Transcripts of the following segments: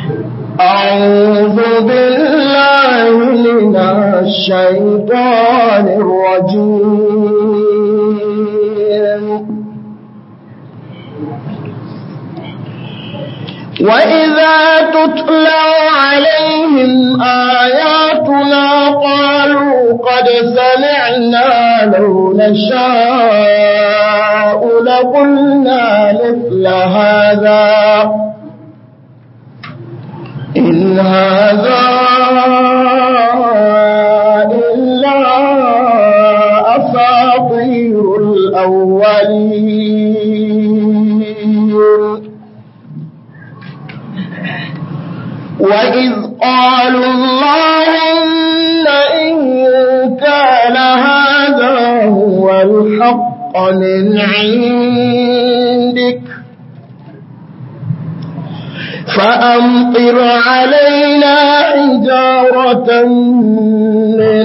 أعوذ بالله من الشيطان الرجيم وإذا تتلى عليهم آياتنا قالوا قد سمعنا لو نشاء لقلنا مثل هذا إن هذا إلا أساطير الأولين وإذ قالوا اللهم إن كان هذا هو الحق من عندك فأمطر علينا حجارة من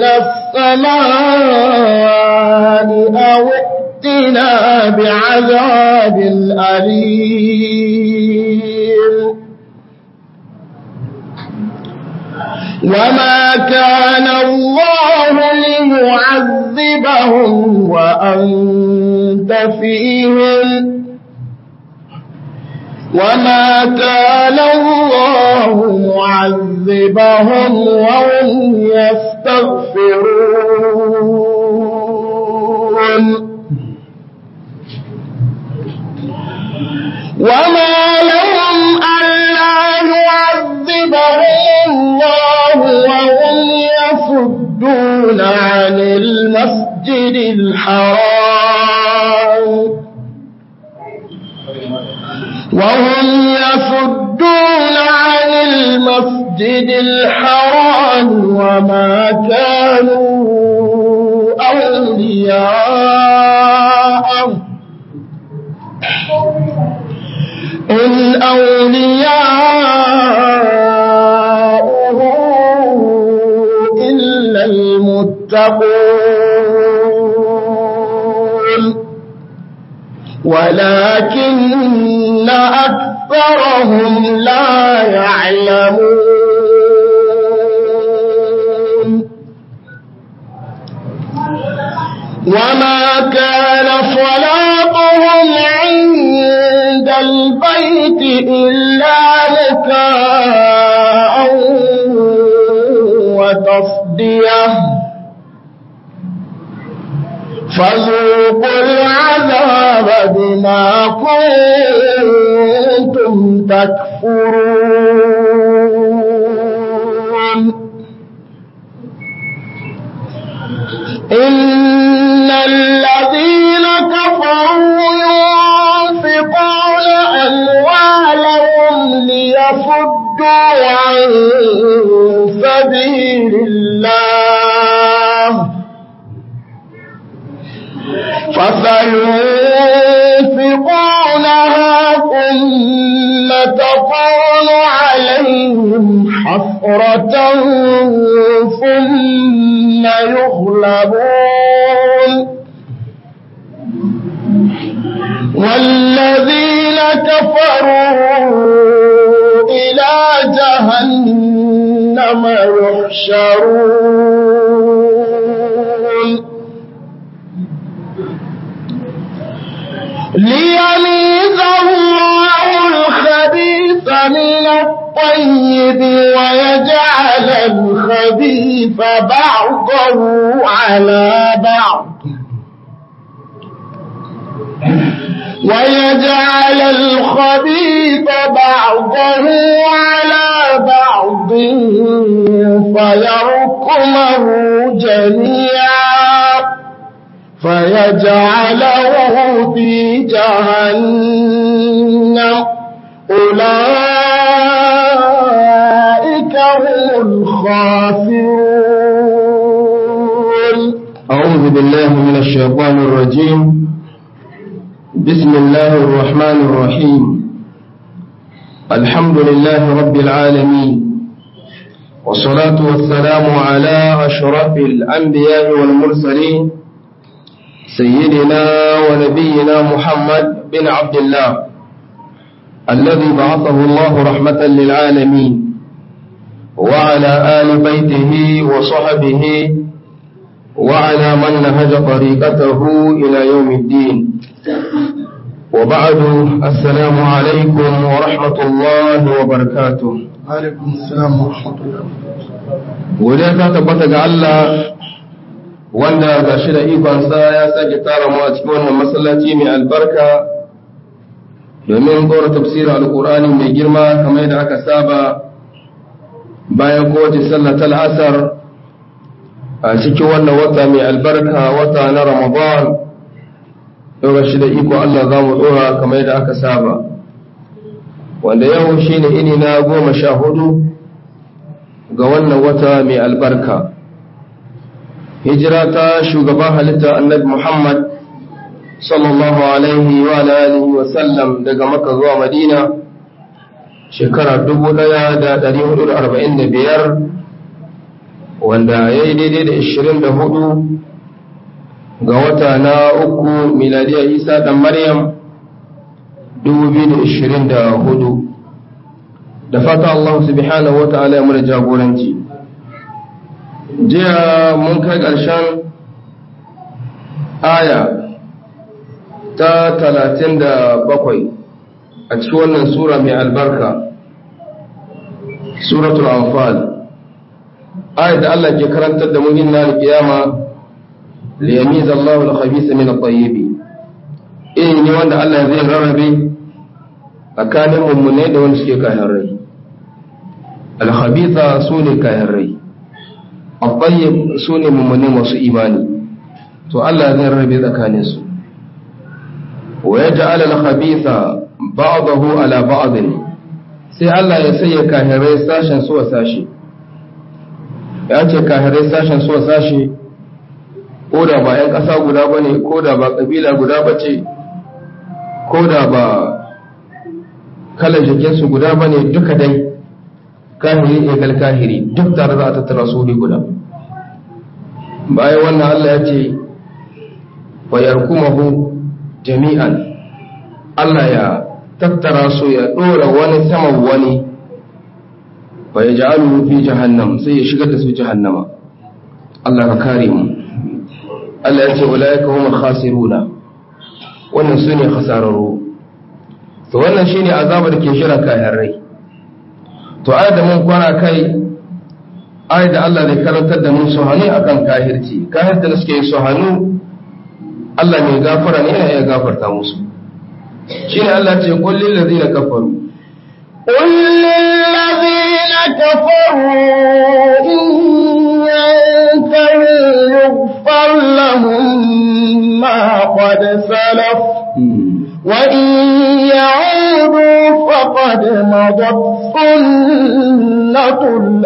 السماء أو ائتنا بعذاب أليم وما كان الله ليعذبهم وأنت فيهم وما كان الله معذبهم وهم يستغفرون وما لهم ألا يعذبهم الله وهم يصدون عن المسجد الحرام وهم يصدون عن المسجد الحرام وما كانوا أولياءه إن أولياؤه إلا المتقون ولكن أكثرهم لا يعلمون وما كان صلاتهم عند البيت إلا مكاء وتصديه فذوقوا العذاب بما كنتم تكفرون إن الذين كفروا ينفقون أموالهم ليصدوا عن سبيل الله فسينفقونها ثم تكون عليهم حسرة ثم يغلبون والذين كفروا إلى جهنم يحشرون ليميز الله الخبيث من الطيب ويجعل الخبيث بعضه على بعض ويجعل الخبيث بعضه على بعض فيركمه جميعا فيجعله في جهنم أولئك هم الخاسرون أعوذ بالله من الشيطان الرجيم بسم الله الرحمن الرحيم الحمد لله رب العالمين والصلاة والسلام على أشرف الأنبياء والمرسلين سيدنا ونبينا محمد بن عبد الله الذي بعثه الله رحمة للعالمين وعلى آل بيته وصحبه وعلى من نهج طريقته إلى يوم الدين وبعد السلام عليكم ورحمة الله وبركاته عليكم السلام ورحمة الله godiya ta tabbata ga Allah wanda ga shi da ikonsa ya sake tara mu a cikin wannan masallaci mai albarka domin gora tafsirin alkur'ani mai girma kamar yadda aka saba bayan kowace sallah ta asar a cikin wannan wata mai albarka wata na ramadan yau shi da iko Allah za mu dora kamar yadda aka saba wanda yau shine ini na goma sha hudu ga wannan wata mai albarka hijira ta shugaban halitta annabi Muhammad sallallahu alaihi wa alihi wa sallam daga Makka zuwa Madina shekara 1445 wanda ya yi daidai da 24 ga wata na uku miladiya Isa dan Maryam 2024 da fata Allah subhanahu wa ta'ala ya mura jagoranci jiya mun kai ƙarshen aya ta talatin da bakwai a cikin wannan sura mai albarka suratul anfal ayat da Allah ke karantar da mun inna al-qiyama li yamiz Allahu al-khabisa min at-tayyib eh ne wanda Allah zai rarrabe tsakanin mummune da wanda suke kayan rai al-khabitha sune kayan rai al-tayyib sune mummune masu imani to Allah zai rarrabe tsakanin su wa yaj'al al-khabitha ba'dahu ala ba'd sai Allah ya sanya kahirai sashen su wa sashi ya ce kahirai sashen su wa sashi ko da ba 'yan ƙasa guda ba ne ko da ba ƙabila guda ba ce ko da ba kalar jikinsu guda ba ne duka dai kahiri egal kahiri duk tare za a tattara su guda bayan wannan Allah ya ce wa yarkumahu jami'an Allah ya tattara su ya ɗora wani saman wani wa ya ja'alu fi jahannam sai ya shigar da su jahannama Allah ka kare mu Allah ya ce ulaika hum khasiruna wannan su ne khasararru to wannan shine azabar da ke shira kayan rai to ayat da mun kwana kai ayat da Allah zai karantar da mun suhani akan kahirci kahirta da suke yi suhanu Allah mai gafara ne yana iya gafarta musu shine Allah ce qul lil ladina kafaru قل للذين كفروا إن ينتهوا يغفر لهم ما قد سلف وإن يعودوا فقد مضت سنة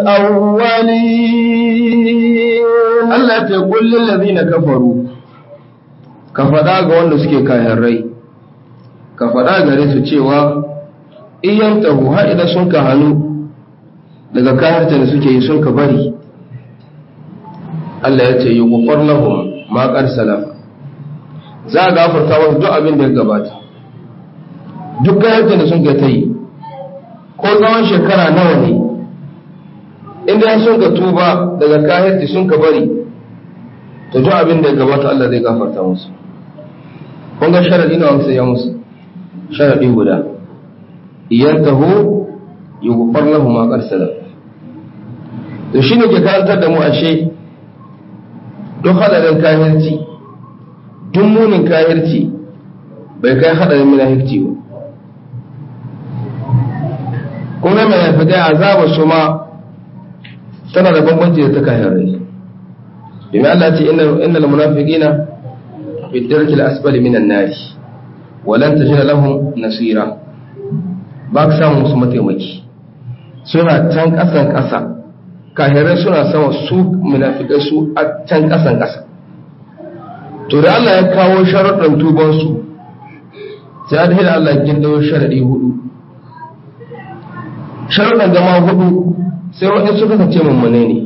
الأولين Allah ce qul lil ladina kafaru ka faɗa ga wanda suke kayan rai ka faɗa gare su cewa iyan tahu har idan sun ka hannu daga kayarta da suke yi sun ka bari Allah ya ce yi kufar lahum maƙar salafa za a gafarta wasu duk abin da ya gabata duk kayarta da sun ka ta yi ko tsawon shekara nawa ne inda sun ka tuba daga kayarta sun ka bari to duk abin da ya gabata Allah zai gafarta musu kun ga sharadi na wamsa ya musu sharadi guda iyantahu yughfar lahu ma qad salaf to shine ke karantar da mu ashe duk hadarin kahirci duk munin kahirci bai kai hadarin munafiki ba kuma mai nafikai azaba su ma tana da bambanci da ta kahirai domin Allah ce innal munafiqina fi darki al-asfali minan nar walan tajida lahum nasira ba ka samu musu mataimaki suna can ƙasan ƙasa kahirai suna sama su munafikai su a can ƙasan ƙasa to da Allah ya kawo sharuɗin tubansu sai da Allah ya gindawo sharaɗi hudu sharuɗin gama hudu sai wa'in suka kace mummune ne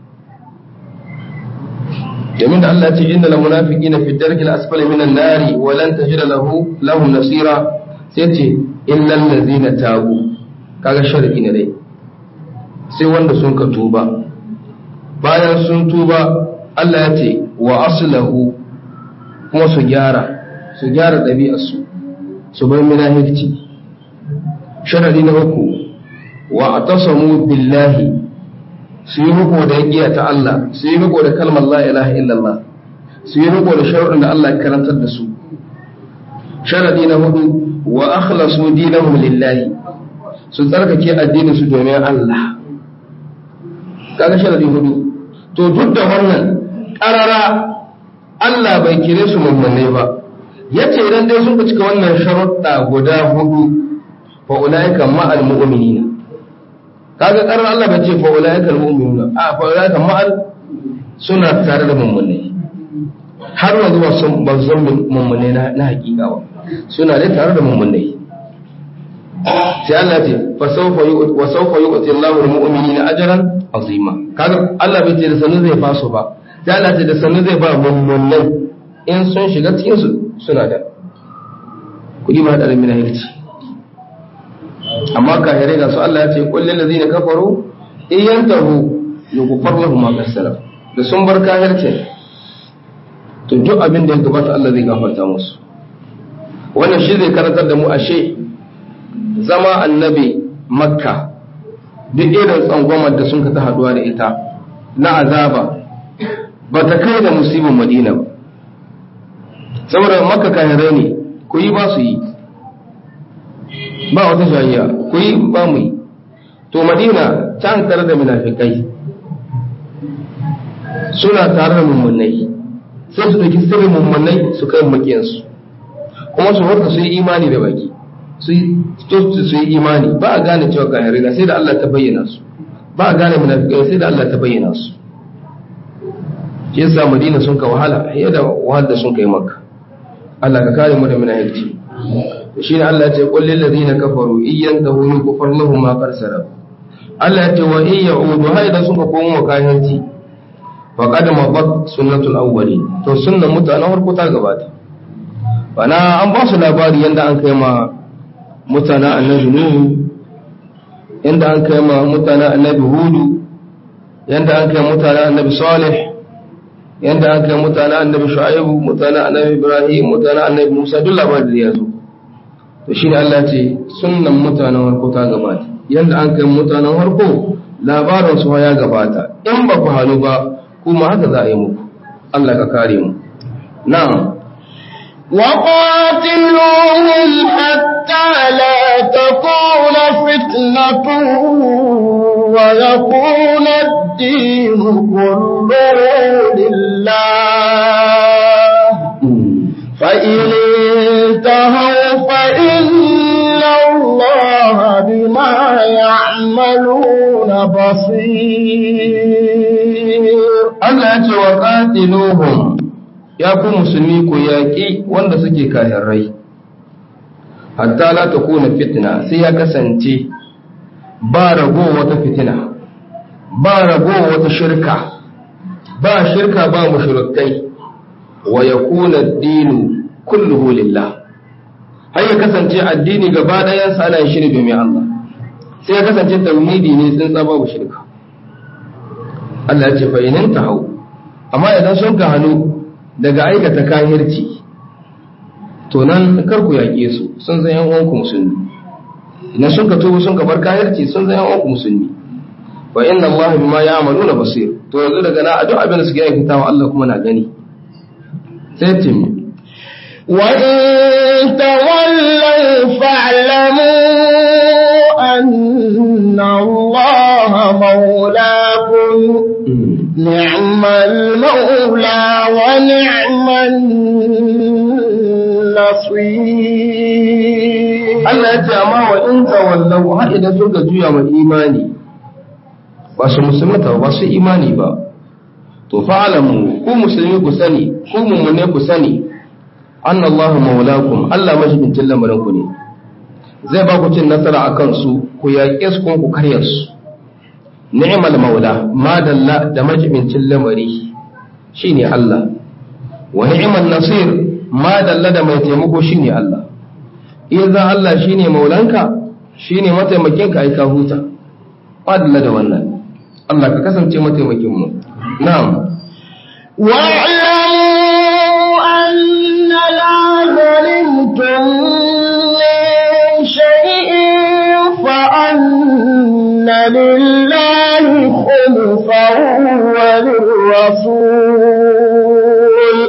domin da Allah ce inda lamunafiki na fi darki asfali minan nari wa lan tajida lahu lahum nasira sai ce illal ladzina tabu kaga sharadi ne dai sai wanda sun ka tuba bayan sun tuba Allah ya ce wa aslahu kuma su gyara su gyara ɗabi'arsu su bar minahirci sharadi na uku wa atasamu billahi su yi riko da yagiya ta Allah su yi riko da kalmar la ilaha illallah su yi riko da sharuɗin da Allah ya karantar da su sharadi na hudu wa akhlasu dinahum lillahi su tsarkake addinin su domin Allah kaga sharadi hudu to duk da wannan karara Allah bai kire su mummune ba yace idan dai sun cika wannan sharuɗa guda hudu fa ulaika ma'al mu'minina kaga karar Allah bai ce fa ulaika al mu'minuna a fa ulaika ma'al suna tare da mummune har yanzu ba sun ba zan mummune na hakika ba suna dai tare da mummune sai Allah ce fa sawfa wa sawfa yu'ti Allahu al-mu'minina ajran azima kaga Allah bai ce da sanin zai faso ba sai Allah ce da sanin zai ba mummunai in sun shiga cikin su suna da kudi ba da mina hirci amma kahirai ga su Allah ya ce kullil ladina kafaru in yantahu yughfar lahum ma qasara da sun bar kahircin to duk abin da ya gabata Allah zai gafarta musu wannan shi zai karantar da mu ashe zama annabi makka duk irin tsangwamar da sun ka ta haduwa da ita na azaba ba ta kai da musibin madina ba saboda makka kahirai ne ku yi ba su yi ba wata shayya ku yi ba mu yi to madina can tare da munafikai suna tare da mummunai sai su ɗauki sirrin mummunai su kai makiyansu kuma su warka su yi imani da baki su yi imani ba a gane cewa kahirai na sai da Allah ta bayyana su ba a gane munafikai sai da Allah ta bayyana su shi yasa madina sun ka wahala fiye da wahal da sun kai makka Allah ka kare mu da munafiki shi ne Allah ya ce qul lil ladina kafaru iyyan tahu yukfar lahum ma qad sarab Allah ya ce wa in ya'udu haida sun ka komo kayanci faqad mabat sunnatul awwalin to sunnan mutanen farko ta gabata bana an ba su labari yanda an kai ma mutanen annabi nuhu yanda an kai ma mutanen annabi hudu yanda an kai mutanen annabi salih yanda an kai mutanen annabi shu'aibu mutanen annabi ibrahim mutanen annabi musa duk labarin da ya zo to shine Allah ce sunnan mutanen farko ta gabata yanda an kai mutanen farko labarin su ya gabata in ba ku halu ba kuma haka za a yi muku Allah ka kare mu na'am وقاتلوهم حتى لا تكون فتنة ويكون الدين كله لله فإن انتهوا فإن الله بما يعملون بصير Allah ya ce wa qatiluhum ya ku musulmi ku yaƙi wanda suke kahirai hatta la takuna fitna sai ya kasance ba rago wata fitina ba rago wata shirka ba shirka ba mushrikai wa yakuna ad-dinu kulluhu lillah har ya kasance addini gaba ɗayan sa ana shiri domin Allah sai ya kasance tauhidi ne tsintsa babu shirka Allah ya ce fa inin hau. amma idan sun ka hannu daga aikata kahirci to nan kar ku yaƙe su sun zan yan uwanku musulmi idan sun ka tubu sun ka bar kahirci sun zan yan uwanku musulmi fa inna Allah bima ya'maluna basir to yanzu daga na duk abin da suke aikatawa Allah kuma na gani sai timi وإن تولوا فاعلموا أن الله مولاكم نعم المولى ونعم النصير Allah ya ce amma wa in tawallau har idan suka juya ma imani ba su musulmata ba su imani ba to fa'alamu ku musulmi ku sani ku mummune ku sani anna Allah maulakum Allah majibincin lamarin ku ne zai ba ku cin nasara akan su ku yaƙe su kuma ku karya su ni'mal maula madalla da majibincin lamari shine Allah wa ni'mal nasir madalla da mai taimako shine Allah idan Allah shine maulanka shine mataimakinka ai ka huta adalla da wannan Allah ka kasance mataimakin mu na'am واعلموا أن لا ظلمتم من شيء فأن لله خمسه وللرسول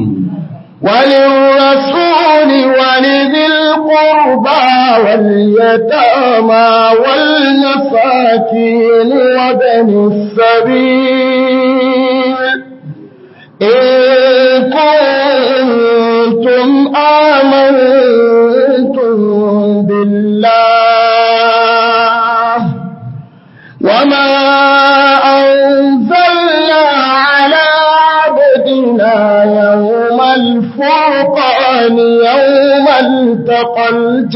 وللرسول ولذي القربى واليتامى والمساكين وبن السبيل إن كنتم آمنتم بالله وما أنزلنا على عبدنا يوم الفرقان يوم التقى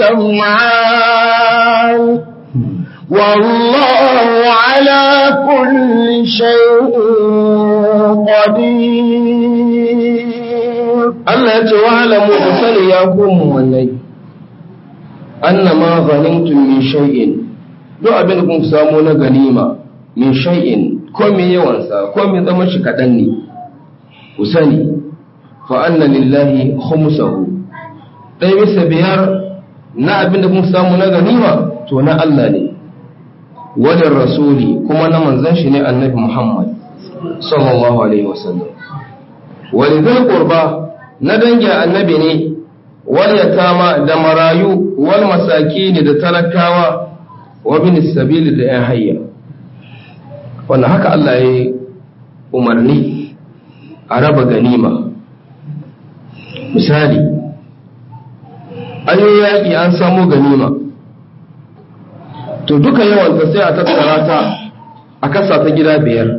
الجمعان والله على كل شيء قدير Allah ya ce wa alamu ku sani ya ku mu'minai annama ghanimtum min shay'in duk abin da kun samu na ganima min shay'in ko me yawan sa ko me zama shi kadan ne ku sani fa anna lillahi khumsahu dai bisa biyar na abin da kun samu na ganima to na Allah ne wadar rasuli kuma na manzon shi ne annabi Muhammad sallallahu alaihi wasallam walidul qurba na dangin annabi ne wal yatama da marayu wal masakini da talakawa wa bin sabili da yan hayya wannan haka Allah ya umarni a raba ganima misali an yi yaƙi an samo ganima to duka yawan ta sai a tattara ta a kasa ta gida biyar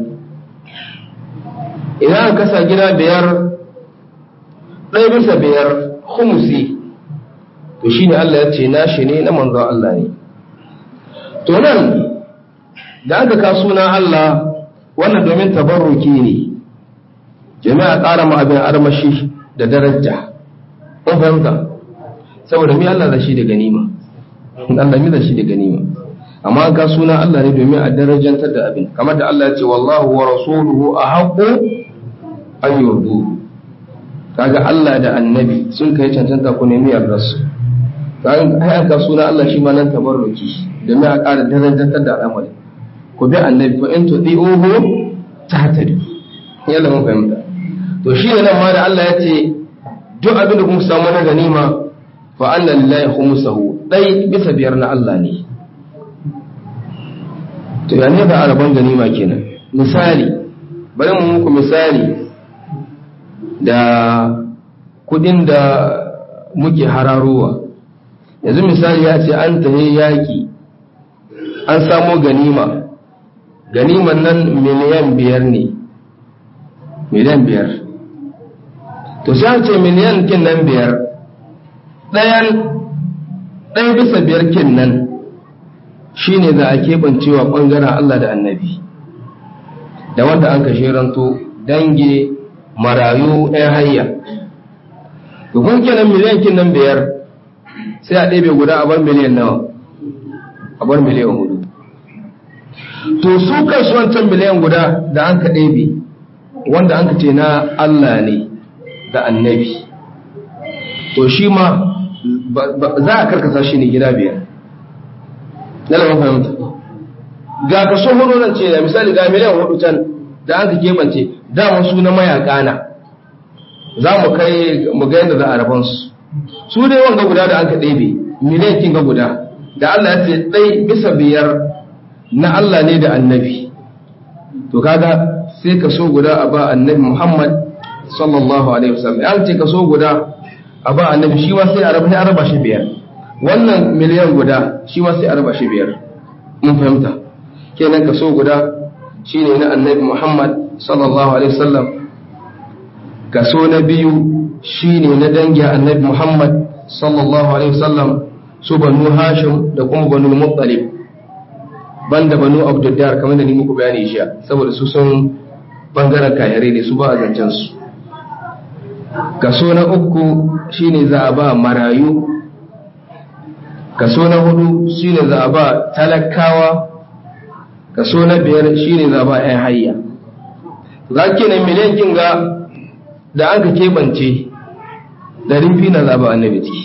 idan aka kasa gida biyar ɗaya bisa biyar humusi to shine Allah ya ce nashi ne na manzon Allah ne to nan da aka ka suna Allah wannan domin tabarruki ne jami'a ƙara ma abin armashi da daraja kun fahimta saboda mi Allah da shi da ganima Allah mi da shi da ganima amma an ka suna Allah ne domin a darajantar da abin kamar da Allah ya ce wallahu wa rasuluhu ahaqqu an yurdu kaga Allah da annabi sun kai cancanta ku nemi yardarsu kaga ai aka suna Allah shi ma nan tabarruki domin a ƙara darajantar da al'amari ku bi annabi fa in tudi'uhu tahtadu yalla mun fahimta to shi ne nan ma da Allah ya ce duk abin da kun samu na ganima fa anna lillahi khumsahu dai bisa biyar na Allah ne to ya ne da araban ganima kenan misali bari mu muku misali da kudin da muke hararowa yanzu misali ya ce an tahe yaƙi an samo ganima ganiman nan miliyan biyar ne miliyan biyar to sai ce miliyan kin nan biyar ɗayan ɗaya bisa biyar kin nan shi ne za a keɓancewa ɓangaren Allah da annabi da wanda an kashe ranto dange marayu ɗaya hayya to kun kenan miliyan kin nan biyar sai a ɗebe guda a bar miliyan nawa a bar miliyan hudu to su kansu wancan miliyan guda da an ka ɗebe wanda an ka ce na Allah ne da annabi to shi ma za a karkasa shi ne gida biyar na lamar fahimta ga kaso hudu nan ce da misali ga miliyan hudu can da an ka keɓance daman su na mayaka na za mu kai mu ga yadda za a raban su su dai wanga guda da an ka ɗebe miliyan kin ga guda da Allah ya ce ɗai bisa biyar na Allah ne da annabi to kaga sai ka so guda a ba annabi Muhammad sallallahu alaihi wasallam ya ce ka so guda a ba annabi shi ma sai a raba sai a raba shi biyar wannan miliyan guda shi ma sai a raba shi biyar mun fahimta kenan ka so guda shine na annabi Muhammad sallallahu alaihi wasallam kaso na biyu shine na dangi annabi Muhammad sallallahu alaihi wasallam su banu Hashim da kuma banu Muttalib banda banu Abdullahi kamar da ni muku bayani shi saboda su sun bangaren kayare ne su ba a zancen su kaso na uku shine za a ba marayu kaso na hudu shine za a ba talakawa kaso na biyar shine za a ba 'yan hayya za ke nan miliyan kinga da an ka keɓance ɗari biyu na za a ba annabi ciki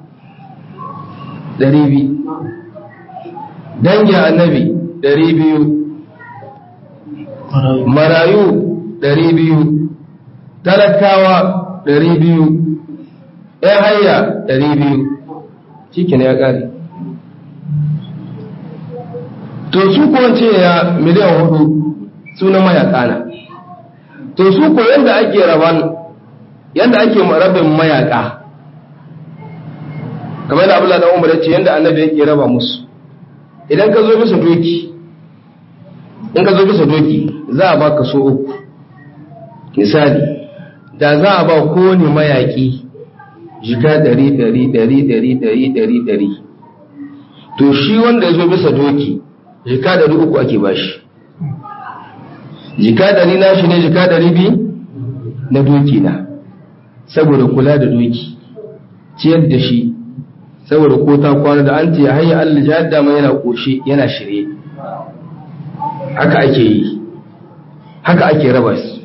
ɗari biyu dangin annabi ɗari biyu marayu ɗari biyu talakawa ɗari biyu ‘yan hayya ɗari biyu cikin ya ƙari to su kuwa ce ya miliyan hudu suna mayaka na to su ko yadda ake raban yadda ake rabin mayaka kamar da abu da umar ya ce yadda annabi yake raba musu idan ka zo bisa doki in ka zo bisa doki za a ba ka so uku misali da za a ba kowane mayaƙi jika ɗari ɗari ɗari ɗari ɗari ɗari ɗari to shi wanda ya zo bisa doki jika ɗari uku ake ba shi jika ɗari na shi ne jika ɗari biyu na doki na saboda kula da doki ciyar da shi saboda ko ta kwana da an ce hanyar allah jihar dama yana ƙoshe yana shirye haka ake yi haka ake raba su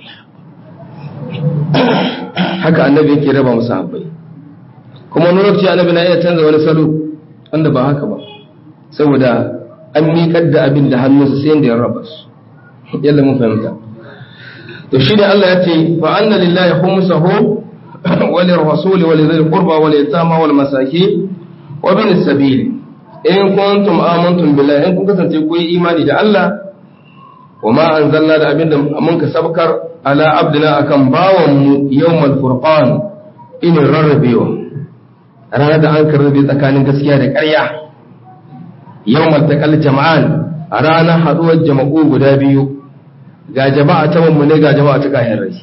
haka annabi yake raba musu habbai kuma wani lokaci annabi na iya canza wani salo wanda ba haka ba saboda an miƙar da abin da hannunsa sai da ya raba su yalla mun fahimta to shi ne Allah ya ce fa anna lillahi khumsahu wa lirrasul wa lidhil qurba wa yatama wal masakin wa bin sabil in kuntum amantum billahi in kun kasance ku yi imani da Allah wa ma anzalna da abinda mun ka sabkar ala abdina akan bawan mu yawmal furqan in rarrabewa ranar da an karrabe tsakanin gaskiya da ƙarya yawmal taqal jama'an a ranar haduwar jama'u guda biyu ga jama'a ta mummune ga jama'a ta kayan rai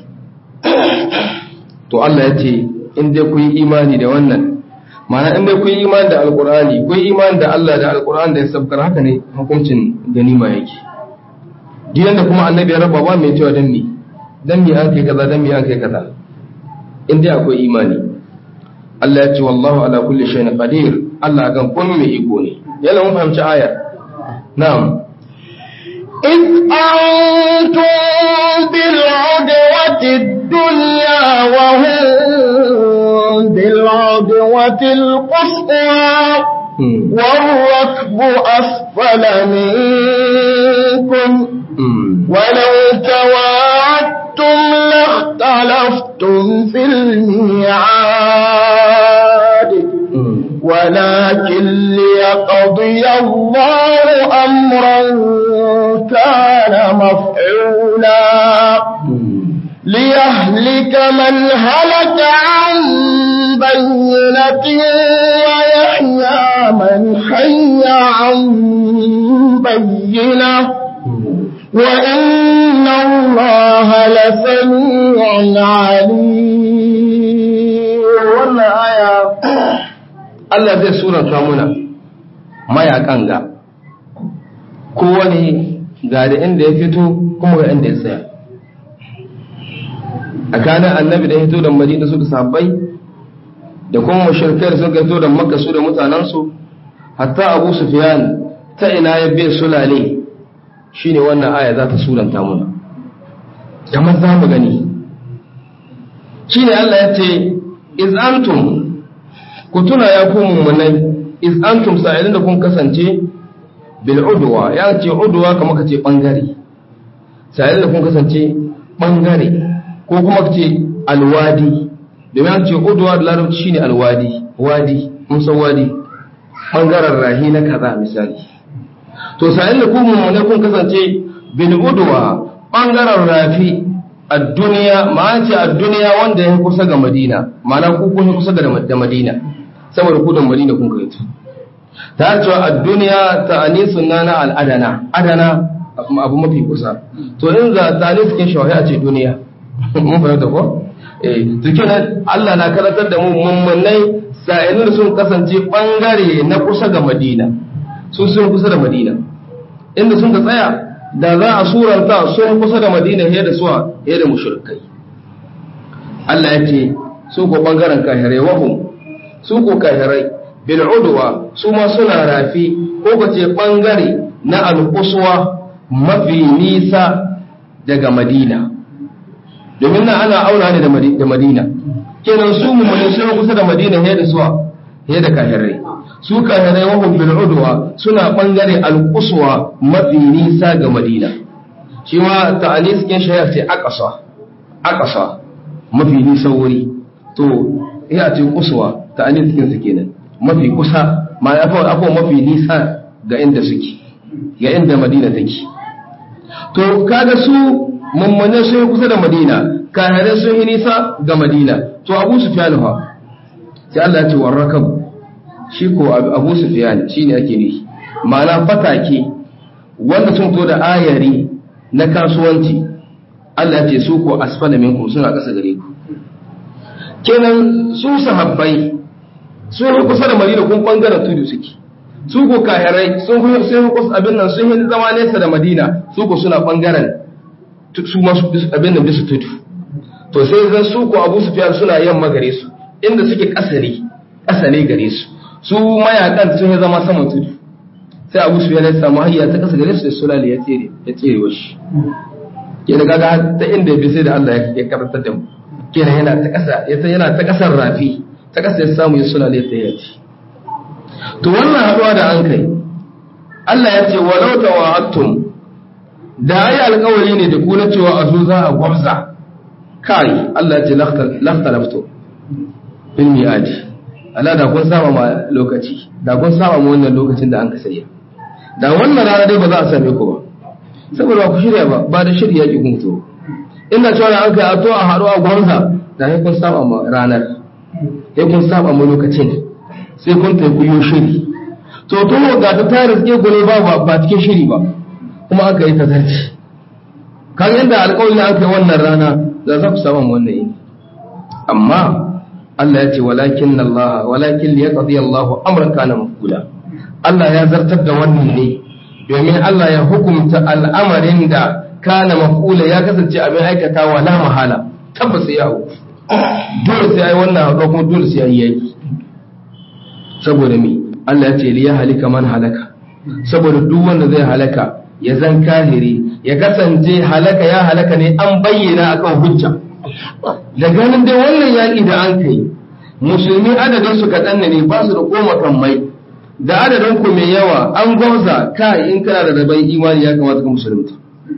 to Allah ya ce in dai ku yi imani da wannan ma'ana in dai ku yi imani da alqur'ani ku yi imani da Allah da alqur'ani da ya sabkar haka ne hukuncin ganima yake duk yanda kuma annabi ya raba ba mai cewa dan me dan me an kai kaza dan me an kai kaza in dai akwai imani Allah ya ce wallahu ala kulli shay'in qadir Allah kan komai mai iko ne yalla mun fahimci aya na'am إذ أنتم بالعدوة الدنيا وهم بالعدوة القصوى والركب أسفل منكم ولو تواعدتم لاختلفتم في الميعاد ولكن ليقضي الله أمرا كان مفعولا ليهلك من هلك عن بينة ويحيى من حي عن بينة وإن الله لسميع عليم wannan aya Allah zai suranta muna mayakan ga kowane ga da inda ya fito kuma ga inda ya tsaya a kanan annabi da ya fito da madina su da sabbai da kuma mashirkai da suka fito da makka su da mutanensu hatta abu sufyan ta ina ya bai sulale shine wannan aya za ta suranta muna kamar za mu gani shine Allah ya ce iz antum ku tuna ya ku mummunai iz antum sa'ilin da kun kasance bil udwa ya ce udwa kamar ka ce bangare sa'ilin da kun kasance bangare ko kuma ka ce alwadi domin an ce udwa da larabci shine alwadi wadi mun san wadi bangaren rahi na kaza misali to sa'ilin da ku mummunai kun kasance bil udwa bangaren rafi a duniya ma'an ce a duniya wanda ya kusa ga madina ma'ana ku kun kusa da madina saboda ku da madina kun kai ta cewa a duniya ta anisun na na al'adana adana abu mafi kusa to in za ta ne cikin shawai a ce duniya mun fahimta ko eh cikin Allah na karatar da mu mummunai sa'ilin sun kasance bangare na kusa ga madina su sun kusa da madina inda sun ka tsaya da za a suranta sun kusa da madina fiye da suwa fiye da mushrikai Allah ya ce su ko bangaren kahirai wahum su ko kahirai bil udwa su ma suna rafi ko kace bangare na al-uswa mafi nisa daga madina domin nan ana auna ne da madina kenan su mu ne sun kusa da madina he da suwa he da kahirai su kahirai wa hum bil udwa suna bangare al-uswa mafi nisa ga madina shi ma ta'anis kin shayar ce aqsa aqsa mafi nisa wuri to ya ce uswa ta'anis kin su kenan mafi kusa ma ya fa afa mafi nisa ga inda suke ga inda madina take to kaga su mummune sun kusa da madina kahirai sun yi nisa ga madina to abu sufyan fa sai Allah ya ce warrakab shi ko abu sufyan shine ake nufi ma'ana fatake wanda sun to da ayari na kasuwanci Allah ya ce su ko asfala minkum suna ƙasa gare ku kenan su sahabbai sun yi kusa da madina kun bangaren tudu suke su ko kahirai sun yi sun yi kusa abin nan sun yi zama nesa da madina su ko suna bangaren su masu abin nan bisa tudu to sai zan su ko abu sufyan suna yamma gare su inda suke kasare kasane gare su su mayakan sun yi zama saman tudu sai abu sufyan ya samu hayya ta kasa gare su da sulali ya tsere ya tsere washi ke da gaga ta inda bi sai da Allah ya karanta da mu kenan yana ta kasa yana ta kasar rafi ta kasa ya samu ya sulali ya tsere to wannan haduwa da an kai Allah ya ce walau tawa'attum da ayi alƙawari ne da ku na cewa a zo za a gwamza kai Allah ya ce lakhtalaftu bil mi'adi Allah da kun saba ma lokaci da kun saba ma wannan lokacin da an ka sayya da wannan rana dai ba za a same ku ba saboda ku shirya ba ba da shirya ki kun to ina cewa an kai a to a haɗu a gwamza da sai kun saba ma ranar sai kun saba ma lokacin sai kun tafi ku yi shiri to to ga ta tare ke gure ba ba cikin shiri ba kuma aka yi tazarci kan yadda alƙawarin aka yi wannan rana za za ku samu wannan yini amma Allah ya ce walakin Allah walakin liyaqdi Allah amran kana mafula Allah ya zartar da wannan ne domin Allah ya hukumta al'amarin da kana mafula ya kasance abin aikatawa la mahala tabbas ya hu dole sai ai wannan haɗuwa kuma dole sai ai yaki saboda me Allah ya ce liya halika man halaka saboda duk wanda zai halaka ya zan kahiri ya kasance halaka ya halaka ne an bayyana akan hujja da ganin dai wannan yaƙi da an kai musulmi adadin su kaɗan ne ba su da koma kan mai da adadin ku mai yawa an gwamza kai in kana da rabon imani ya kamata ka musulunta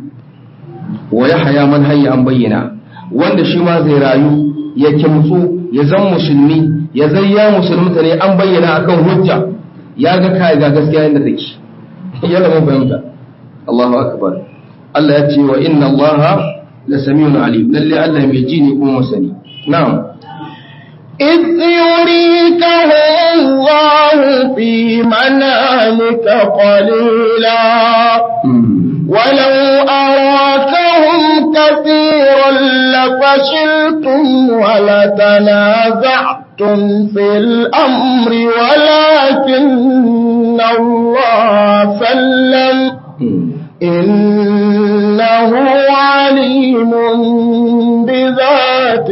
wa ya haya man hayya an bayyana wanda shi ma zai rayu ya kimtsu ya zan musulmi ya zai ya musulunta ne an bayyana akan hujja ya ga kai ga gaskiya inda take yalla mun fahimta Allahu akbar Allah ya ce wa inna Allah la samiun alim lalle Allah mai ji ne kuma masani na'am إذ يريكهم الله في منامك قليلا ولو أراكهم كثيرا لفشلتم ولتنازعتم في الأمر ولكن الله سلم إنه عليم بذات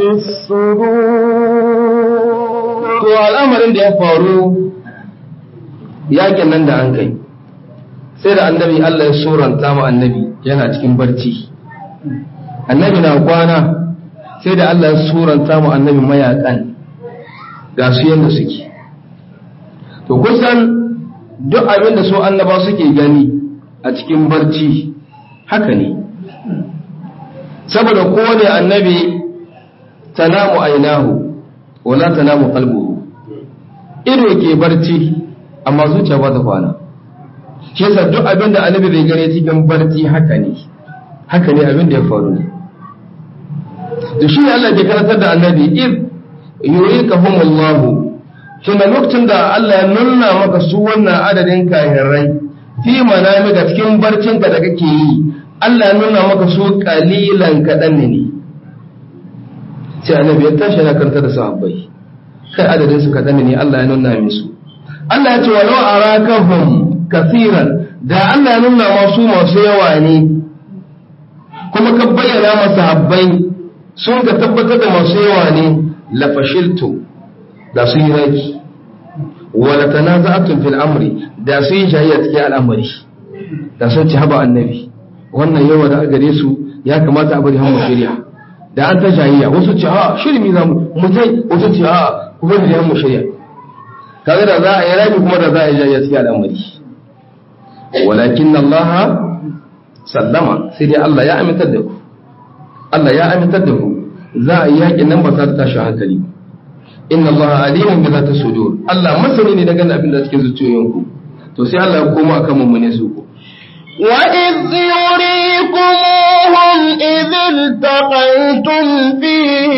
الصدور to al'amarin da ya faru yakin nan da an kai sai da annabi Allah ya suranta mu annabi yana cikin barci annabi na kwana sai da Allah ya suranta mu annabi mayakan ga su yanda suke to kusan duk abin da su annaba suke gani a cikin barci haka ne saboda kowane annabi tanamu ainahu wala tanamu qalbuhu ido ke barci amma zuciya ba ta kwana shi yasa duk abin da annabi bai gane cikin barci haka ne haka ne abin da ya faru ne to shi Allah ke karantar da annabi id yurikahumullahu tunda lokacin da Allah ya nuna maka su wannan adadin kahirai fi manami ga cikin barcinka da kake yi Allah ya nuna maka su kalilan kaɗan ne sai annabi ya tashi yana karanta da sahabbai kai adadin su kaɗan ne Allah ya nuna musu Allah ya ce walau arakahum kasiran da Allah ya nuna masu masu yawa ne kuma ka bayyana masa habbai sun ka tabbatar da masu yawa ne la fashiltu da sun yi raki wala tanaza'atun fil amri da su yi jayayya cikin al'amari da sun ci haba annabi wannan yawa da gare su ya kamata a bari hamu shirya da an ta jayayya wasu ce a shirmi za mu mutai wasu ce a ku bari da hamu shirya kaga da za a yi rami kuma da za a yi jayayya cikin al'amari walakin Allah sallama sai dai Allah ya amintar da ku Allah ya amintar da ku za a yi yakin nan ba za ta tashi hankali ba inna allaha alimun bi zati sudur Allah masani ne daga abin da cikin zuciyoyinku to sai Allah ya koma akan mummune su ko وإذ يريكموهم إذ التقيتم في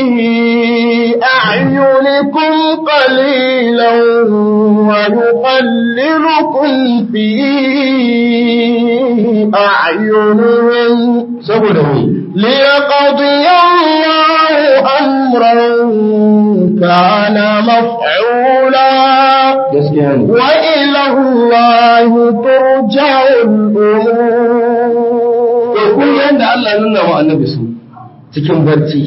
أعينكم قليلا ويقللكم في أعينهم saboda me ليقضي الله أمرا كان مفعولا gaskiya ne وإلى الله ترجع to kun الأمور yanda Allah ya nuna wa annabi su cikin barci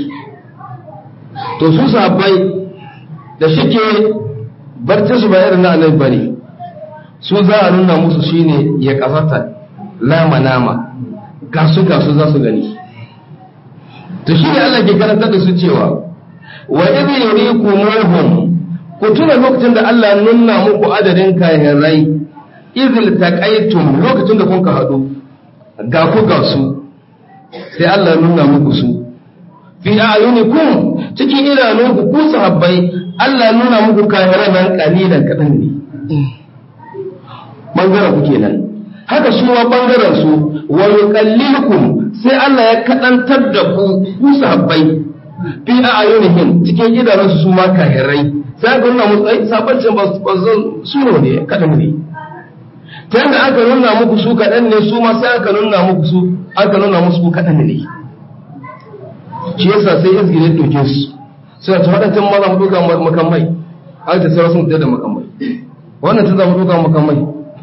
to su sahabbai da shike barci su ba irin na annabi bane su za a nuna musu shine ya kasata lama nama gasu gasu za su gani to shi ne Allah ke karantar da su cewa wa idh yurikumuhum ku tuna lokacin da Allah ya nuna muku adadin kahirai idh taqaytum lokacin da kun ka hadu ga ku ga su sai Allah ya nuna muku su fi ayunikum cikin idanunku ku sahabbai Allah ya nuna muku kahirai nan kalilan kadan ne bangaren ku kenan haka su ma bangaren su wa yuqallilukum sai Allah ya kadantar da ku ku sahabbai fi ayunihim cikin idanunsu su ma kahirai sai ga nuna musu ai sabancin ba su su ne kadan ne ta yadda aka nuna muku su kadan ne su ma sai aka nuna muku su aka nuna musu ku kadan ne shi yasa sai izgire doke su suna ta wadancan ma za mu duka makamai an ta sauran sun da makamai wannan ta za mu duka makamai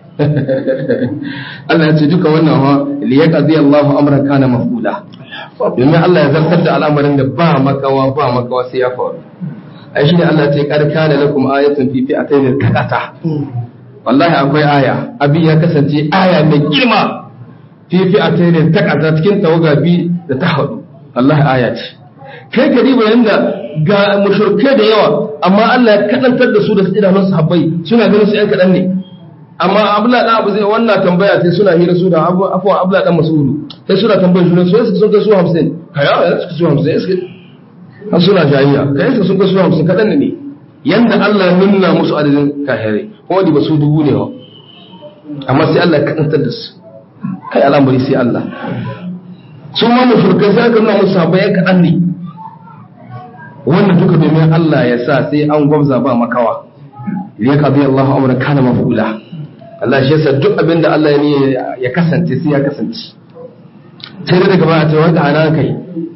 Allah ya ce duka wannan wa liyaqdi Allahu amran kana mafula domin Allah ya zartar da al'amarin da ba makawa ba makawa sai ya faru ai shine Allah ya ce qad kana lakum ayatun fi fi'atayn taqata wallahi akwai aya abin ya kasance aya mai girma fi fi'atayn taqata cikin tawaga bi da ta hadu wallahi aya ce kai ka diba yanda ga mushrikai da yawa amma Allah ya kadantar da su da idanun sahabbai suna ganin su yan kadan ne amma abla dan abu zai wannan tambaya sai suna hira su da afwa abla dan masudu sai suna tambayar juna su sun kai su 50 kaya ya suka su 50 suka har suna jayayya kai su sun kai su 50 kadan ne yanda Allah ya nuna musu adadin kahire kuma di ba su dubu ne wa amma sai Allah ya kadantar da su kai al'amari sai Allah su ma mushrikai sai aka nuna musu sahabbai kadan ne wannan duka domin Allah ya sa sai an gwamza ba makawa liyaqdi Allahu amran kana mafula Allah shi yasa duk abin da Allah ya ne ya kasance sai ya kasance sai da daga baya ta wanda ana kai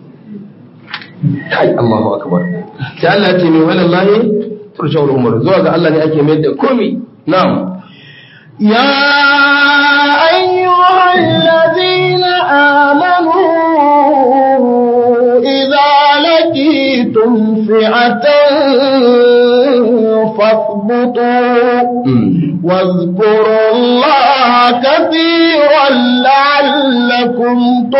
kai Allahu akbar sai Allah ya ce min wallahi turshawul umur zuwa ga Allah ne ake mai da komai na'am يا أيها الذين آمنوا إذا لقيتم فئة فاثبتوا واذكروا الله كثيرا لعلكم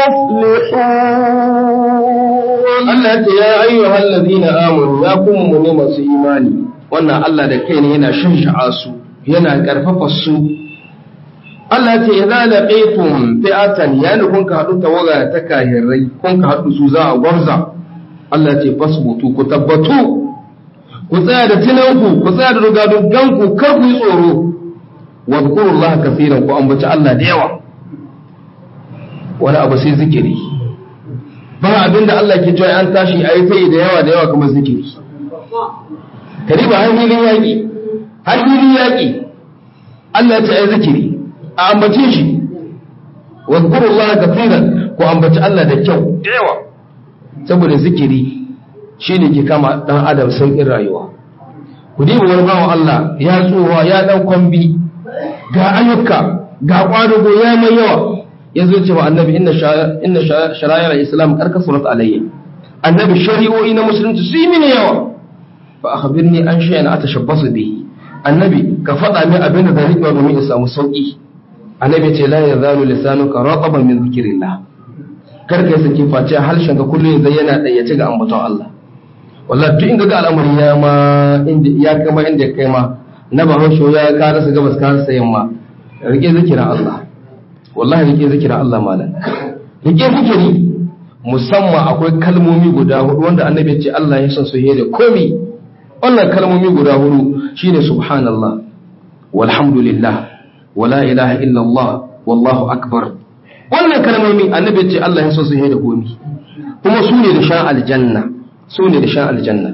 تفلحون Allah ya ce ya ayyuhal ladina amanu ya kuma mu ne masu imani wannan Allah da kai ne yana shansha'a su yana karfafa su Allah ya ce idza laqitum fi'atan yani kun ka hadu tawaga ta kahirai kun ka hadu su za a gwarza Allah ya ce fasbutu ku tabbatu ku tsaya da tunanku ku tsaya da rugaduganku kar ku yi tsoro wa zkurullaha kaseeran ku ambaci Allah da yawa wani abu sai zikiri ba abin da Allah ke cewa an tashi a yi tayi da yawa da yawa kuma zikiri kariba har hilin yaƙi har hilin yaƙi Allah ya ce ai zikiri a ambace shi wa zkurullaha kaseeran ku ambaci Allah da kyau da yawa saboda zikiri shine ke kama dan adam sauƙin rayuwa ku diba wani bawan Allah ya tsowa ya dan kwambi ga ayyuka ga kwadugo ya mai yawa yanzu ce wa annabi inna shara'ir islam karka surat alayya annabi shari'o'i na musulunci su yi mini yawa fa akhbirni an shay'an atashabbasu bihi annabi ka faɗa min abin da zai riƙewa domin in samu sauƙi annabi ce la yazalu lisanuka rataban min zikrillah kar ka yi saki face harshen ka kullum zai yana ɗayyace ga ambaton Allah wallahi duk inda ga al'amari ya ma inda ya kama inda ya kai ma na bahaushe ya ka rasa gabas ka rasa yamma rike zikirin Allah wallahi rike zikirin Allah malam rike zikiri musamman akwai kalmomi guda hudu wanda annabi ya ce Allah ya san su da komi wannan kalmomi guda hudu shine subhanallah walhamdulillah wala ilaha illallah wallahu akbar wannan kalmomi annabi ya ce Allah ya san su da komi kuma su ne da shan aljanna su ne da shan aljanna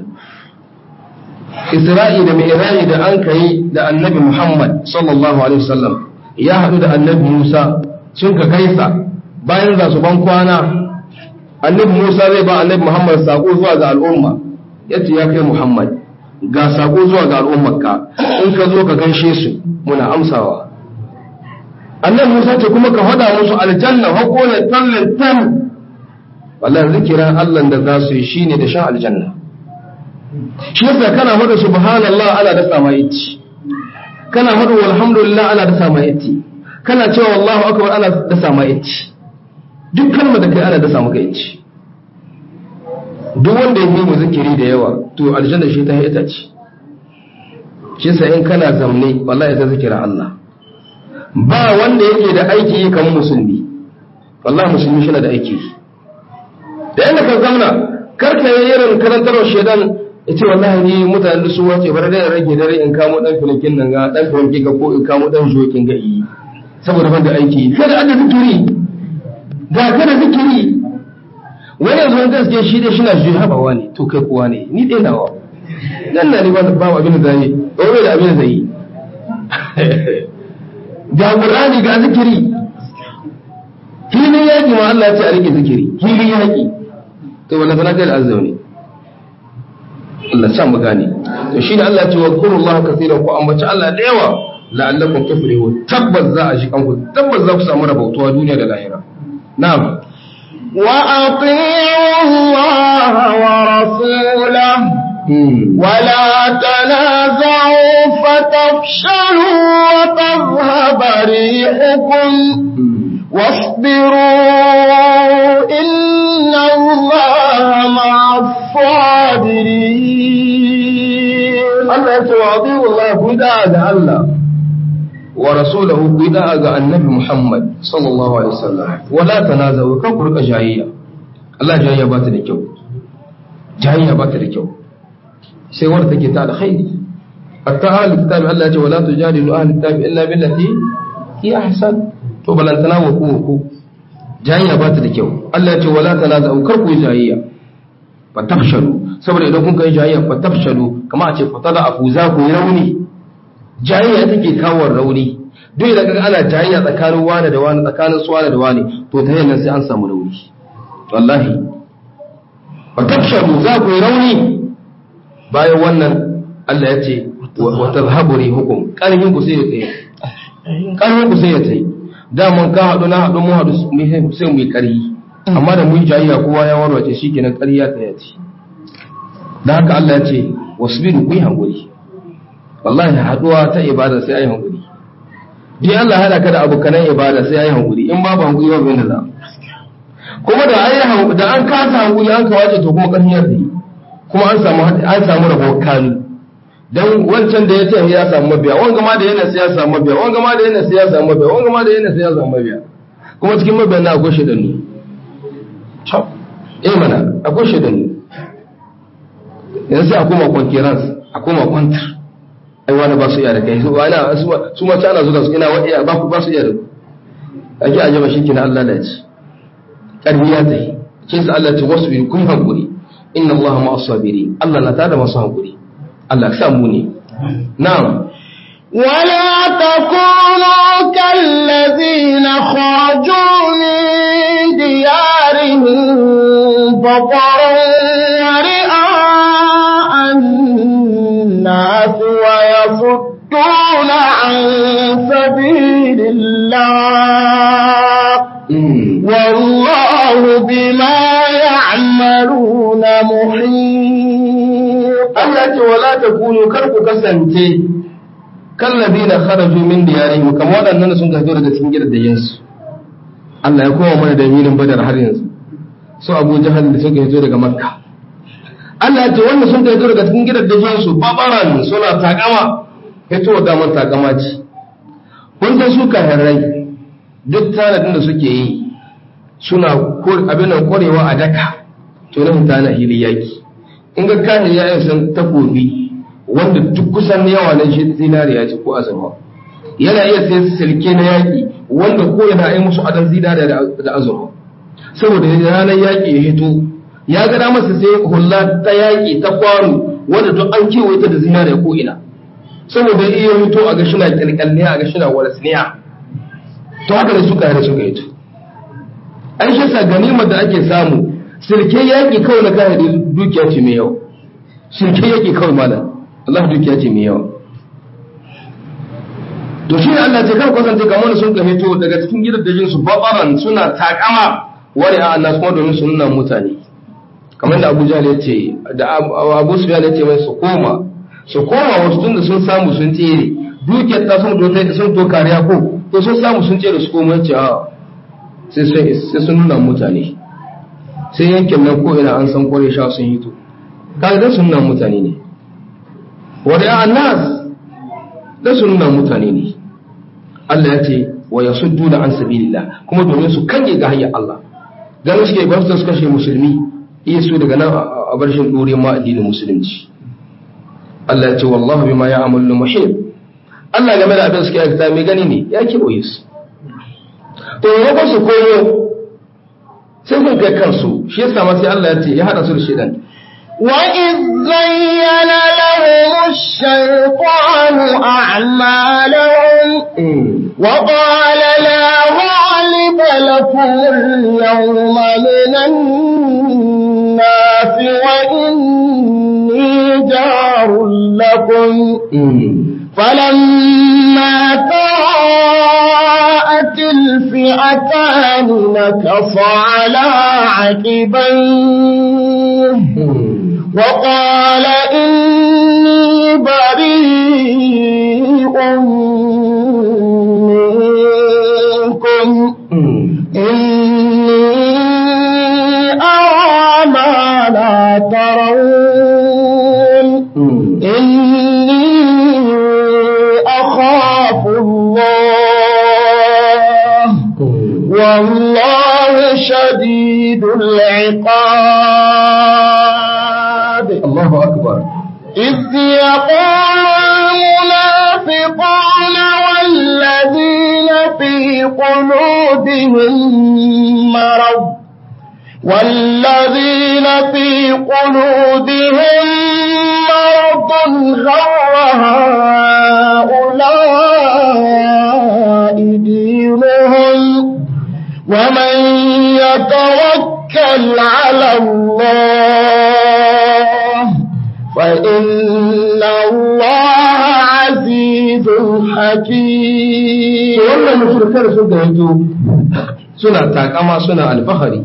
Isra'i da Mi'raji da an kai da Annabi Muhammad sallallahu alaihi wasallam ya haɗu da Annabi Musa sun ka gaisa bayan za su ban kwana Annabi Musa zai ba Annabi Muhammad sako zuwa ga al'umma yace ya kai Muhammad ga sako zuwa ga al'ummarka in ka zo ka gaishe su muna amsawa Annabi Musa ce kuma ka faɗa musu aljanna hako ne tallin tam wallahi zikiran Allah da za su yi shine da shan aljanna shi yasa kana hada subhanallah ana da sama yaci kana hada walhamdulillah ana da sama yaci kana cewa wallahu akbar ana da sama yaci duk kalmar da kai ana da samu kai yaci duk wanda ya yi zikiri da yawa to aljanna shi ta ita ce shi yasa in kana zamne wallahi ta zikira Allah ba wanda yake da aiki kamar musulmi wallahi musulmi shi na da aiki da yanda ka zamna karka yi irin karantarwar shaidan ya ce wallahi ni mutane da su wace bar da rage dare in kamo dan filinkin nan ga dan filinkin ga ko in kamo dan jokin ga yi saboda ban da aiki kada an da zikiri ga kada zikiri wani yanzu wani gaske shi dai shina shi haɓawa ne to kai kuwa ne ni dai nawa nan na ni ba ba abin da zai ɗaure da abin da zai yi ga qur'ani ga zikiri filin yaƙi ma Allah ya ce a rike zikiri filin yaƙi to wala fana kai da azzauni Allah sa mu gane to shine Allah ya ce wa kurullaha kaseeran ku ambaci Allah da yawa la'allakum tuflihun tabbas za a shi kanku tabbas za ku samu rabautuwa duniya da lahira na'am wa ati'u Allah wa rasulahu ولا تنازعوا فتفشلوا وتذهب ريحكم واصبروا إن الله مع الصابرين Allah ya ce wa adiyu Allah ku da'a ga Allah wa rasulahu ku da'a ga annabi Muhammad sallallahu alaihi wasallam wala tanazawu kan ku rika jayayya Allah jayayya ba ta da kyau jayayya ba ta da kyau sai wanda take ta alkhairi hatta ahli kitab Allah ya ce wala tujadilu ahli kitab illa billati hi ahsan to balantana wa ku ku jayayya ba ta da kyau Allah ya ce wala tanazawu kar ku yi jayayya fa tafshalu saboda idan kun kai jayayya fa tafshalu kama a ce fa tada afu za ku yi rauni jayayya take kawo rauni duk idan kaga ana jayayya tsakanin wani da wani tsakanin su wani da wani to ta yayin sai an samu rauni wallahi fa tafshalu za ku yi rauni bayan wannan Allah ya ce wa tazhabu rihukum karhin ku sai ya tsaye karhin ku sai ya tsaye da mun ka hadu na hadu mu hadu sai mu yi karhi amma da mun jayayya kowa ya warwace shikenan ƙarya ta yace da haka Allah ya ce wasbiru ku yi hankuri wallahi haduwa ta ibada sai ayi hankuri bi Allah hada ka da abokanan ibada sai ayi hankuri in babu hankuri babu yanda za kuma da ayi hankuri da an kasa hankuri an kawace to kuma ƙarfin yarda kuma an samu an samu rabo kanu dan wancan da ya ce ya samu mabiya wanga ma da yana sai ya samu mabiya wanga ma da yana sai ya samu mabiya wanga ma da yana sai ya samu mabiya kuma cikin mabiyan na akwai shaidannu eh mana akwai shaidannu yanzu sai a koma kwankiransu a koma kwantar ai wani ba su iya da kai su wani su ma ana zuwa su ina wa iya ba ku ba su iya da ku ake a jama shike na Allah da ci karbi ya tayi kin sa Allah ce wasu bi kun hankuri inna Allah ma as-sabiri Allah na tada masu hankuri Allah ka samu ne na'am ولا تكونوا كالذين خرجوا من ديارهم بطرا رئاء الناس ويصدون عن سبيل الله والله بما يعملون محيط Allah ce wala takunu kar ku kasance kalladina kharaju min diyarihim kamar waɗannan sun fito daga cikin gidajen su Allah ya koma mana da yinin badar har yanzu su Abu Jahal da suka fito daga Makka Allah ya ce wanda sun fito daga cikin gidajen su babaran suna takama fito da man takama ce kun san su kafirai duk tanadin da suke yi suna abin nan kwarewa a daka to na mutane hili yaki in ga kahir ya yi san takobi wanda duk kusan yawa na shi zinariya ce ko azurfa yana iya sai silke na yaki wanda ko yana yi musu adan zinariya da azurfa saboda ranar yaki ya hito ya ga masa sai hulla ta yaki ta kwano wanda duk an kewaye ta da zinariya ko ina saboda iya hito a ga shina kyalkyalniya a ga shina warasniya to haka da suka yi suka hito an shi sa ganimar da ake samu sirke yaƙi kawai na kahiri dukiya ce mai yawa sirke yaƙi kawai malam Allah dukiya ce mai yawa to shi ne Allah ce kan kwasance kamar sun ka hito daga cikin gidajen su babaran suna takama wani a annas kuma domin su nuna mutane kamar da Abu Jahl ya ce da Abu Sufyan ya ce mai su koma su koma wasu tunda sun samu sun tsere dukiyar ta sun doka sun to kariya ko to sun samu sun tsere su koma yace a sai sun nuna mutane sai yankin nan ko ina an san kware sha sun hito kaga da sun nuna mutane ne wadda annas da sun nuna mutane ne Allah ya ce wa yasuddu da an sabilillah kuma domin su kange ga hanyar Allah ganin suke ba su kashe musulmi iya su daga nan a barshin dore ma addinin musulunci Allah ya ce wallahu bima ya'malu muhim Allah game da abin suke aikata mai gani ne ya kewaye su to ya su koyo sai sun kai kansu shi yasa ma sai Allah ya ce ya hada su da shedan وإذ زين لهم الشيطان أعمالهم وقال لا غالب لكم اليوم من الناس وإني جار لكم فلما تراءت الفئتان نكص على عقبيه وقال إني بريء منكم إني أرى ما لا ترون إني أخاف الله والله شديد العقاب Allahu akbar إذ يقول المنافقون والذين في قلوبهم مرض والذين في قلوبهم مرض غر هؤلاء دينهم ومن يتوكل على الله فإن الله عزيز حكيم wannan mushrikai sun da yanzu suna takama suna alfahari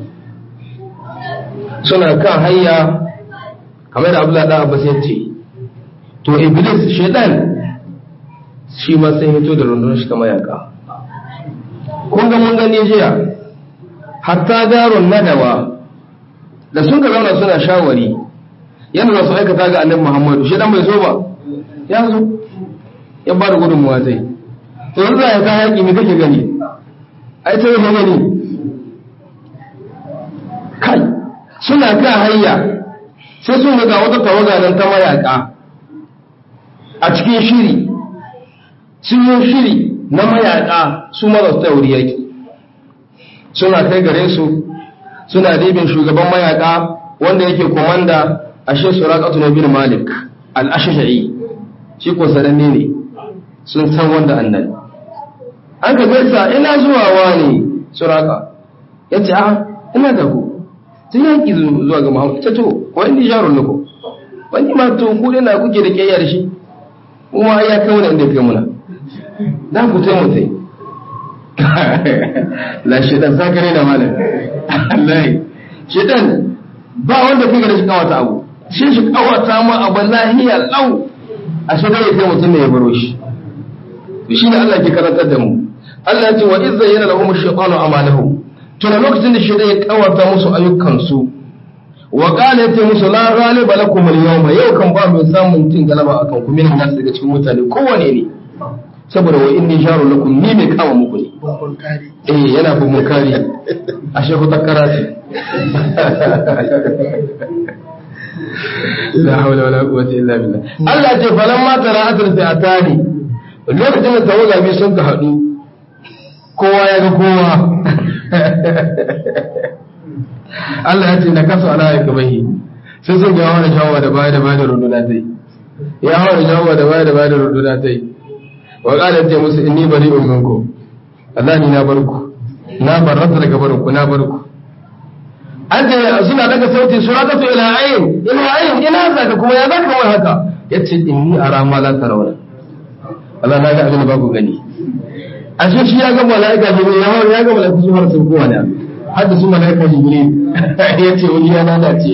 suna kan hanya kamar da Abdullah da Abbas ya ce to iblis shedan shi ma sai hito da rundunar shi ta mayaka kun ga mun gani jiya hatta darun nadawa da sun ka zauna suna shawari yadda za su aikata ga annabi Muhammadu shedan bai so ba ya zo ya ba da gudunmuwa zai to yanzu ya ka haƙi me kake gani ai ta yake gani kai suna kan hanya sai sun ga wata tawaga nan ta mayaka a cikin shiri sun yi shiri na mayaka su mara su tauri yaki suna kai gare su suna dibin shugaban mayaka wanda yake komanda ashe suraqatu na bin malik al-ashja'i shi ko sananne ne sun san wanda annabi an ka gaisa ina zuwa wani suraka yace a ina da ku sai yaki zuwa ga muhammad ta to ko indi jarun lako wani ma to ku ina kuke da kiyaya da shi kuma ya kai wani inda kai muna dan ku tai mutai la shedan zakare da malam Allah shedan ba wanda kai da shi kawata abu shi shi kawata ma abu lahiya lau a shi ya kai mutum ne ya baro shi to shine Allah ke karantar da mu Allah ya ce wa izza yana lahum ash-shaytanu amalahum tuna lokacin da shaytan ya kawata musu ayyukan su wa qala ta musu la ghaliba lakum al-yawma yau kan ba mai samun cin galaba akan ku min nas daga cikin mutane kowane ne saboda wa inni sharu lakum ni mai kama muku ne eh yana bu mun kari ashe ku takkara ce la hawla wala quwwata illa billah Allah ce falamma tara'atul fi'atani lokacin da tawaga biyu sun ka haɗu kowa ya ga kowa Allah ya ce na kasa ala ya kabahi sai sun ga wani shawa da baya da baya da runduna ta yi ya hawa shawa da baya da baya da runduna ta yi wa ƙalar ce musu inni bari in minku Allah ni na barku na barrata daga barku na barku an ce suna daga sauti suna kasu ila ayin ila ayin ina zaka kuma ya zaka wani haka yace inni ara ma la tarawna Allah na ga abin da ba ku gani a shi shi ya ga mala'ika jibril ya hawa ya ga mala'ika su har sun kowa ne har da su mala'ika jibril ya ce wani ya lalace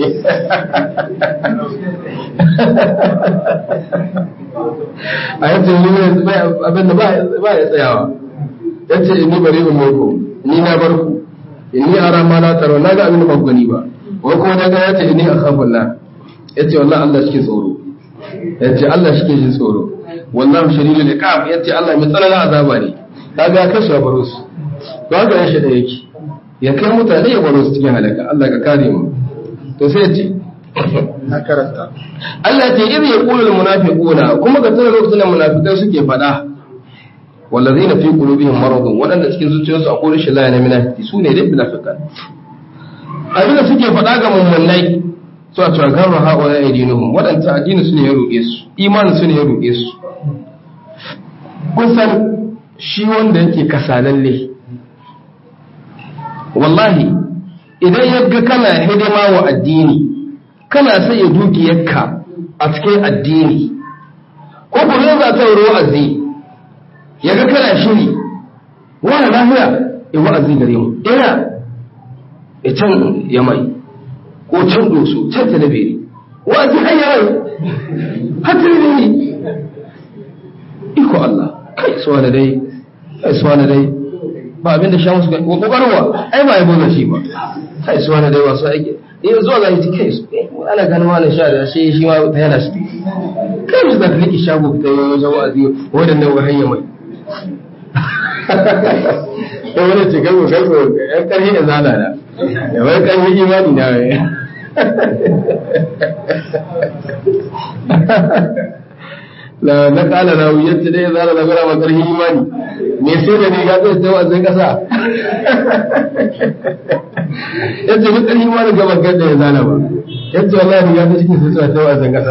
a yace wani abin da ba ya tsayawa ya ce inni bari in muku ni na bar ku inni ara ma la taro na ga abin da ba ku gani ba ko kuma na ga ya ce inni akhafullah ya ce wallahi Allah shi ke tsoro ya ce Allah shi ke jin tsoro wallahu shadidul iqab yace Allah mai tsananin azaba ne kaga ka shi baro su to haka ya shi da yake ya kai mutane ya baro su cikin halaka Allah ka kare mu to sai ya ce na karanta Allah ce idh yaqulu al munafiquna kuma ga tana lokacin da munafikai suke fada wallazina fi qulubihim maradun wadanda cikin zuciyarsu akwai rashin lafiya na munafiki su ne dai munafikan abinda suke fada ga mummunai su a cewa garra hawa ya dinuhum wadanda addini su ne ya roƙe su imanin su ne ya roƙe su kusan shi wanda yake kasalalle wallahi idan ya ga kana hidima wa addini kana sai ya dukiyarka a cikin addini ko kuma za ta wuri wa'azi ya ga kana shiri wani lafiya ya wa'azi gare mu ina ya can ya mai ko can doso can talabiri wa'azi har ya mai har talabiri iko Allah kai suwa da dai kai suwa da dai ba abin da sha musu ga kokarwa ai ba yabo da shi ba kai suwa da dai wasu aiki eh zuwa ga yi kai su ana ganin wani sha da shi shi ma ta yana shi kai su da kake shago ta wajen wa'azi wadannan wa hanya mai eh wani ce kai kai ko yan karhi da zala da ya wai karhi imani na wai la na kala na wuyar dai zara da gara makar imani me sai da ne ya zai ta wazin kasa yace mu karhi imani ga bakar da ya zana ba yace wallahi ya ta cikin sai ta wazin kasa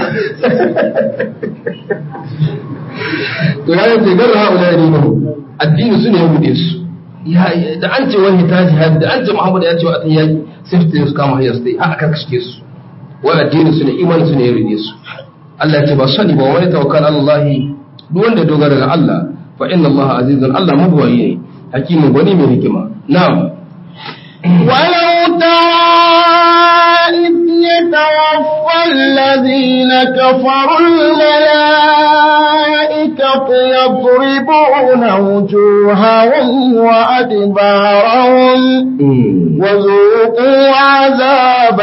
to ya yace garra haula dinu addini su ne ya bude su da an ce wani ta jihad da an ce muhammad ya ce wa atan yaki sai su kama hayar su haka karkashe su wai addini su ne imani su ne ya rude su Allah ce ba sani ba wani tawakkal Allah duk wanda dogara ga Allah fa inna Allah azizun Allah mabwayi ne hakimin gwani mai hikima na'am ولو ترى إذ يتوفى الذين كفروا الملائكة يضربون وجوههم وأدبارهم وذوقوا عذاب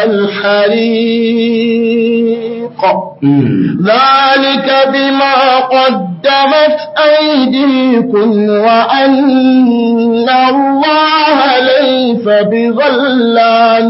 الحريق ذلك بما قدمت أيديكم وأن الله ليس بظلام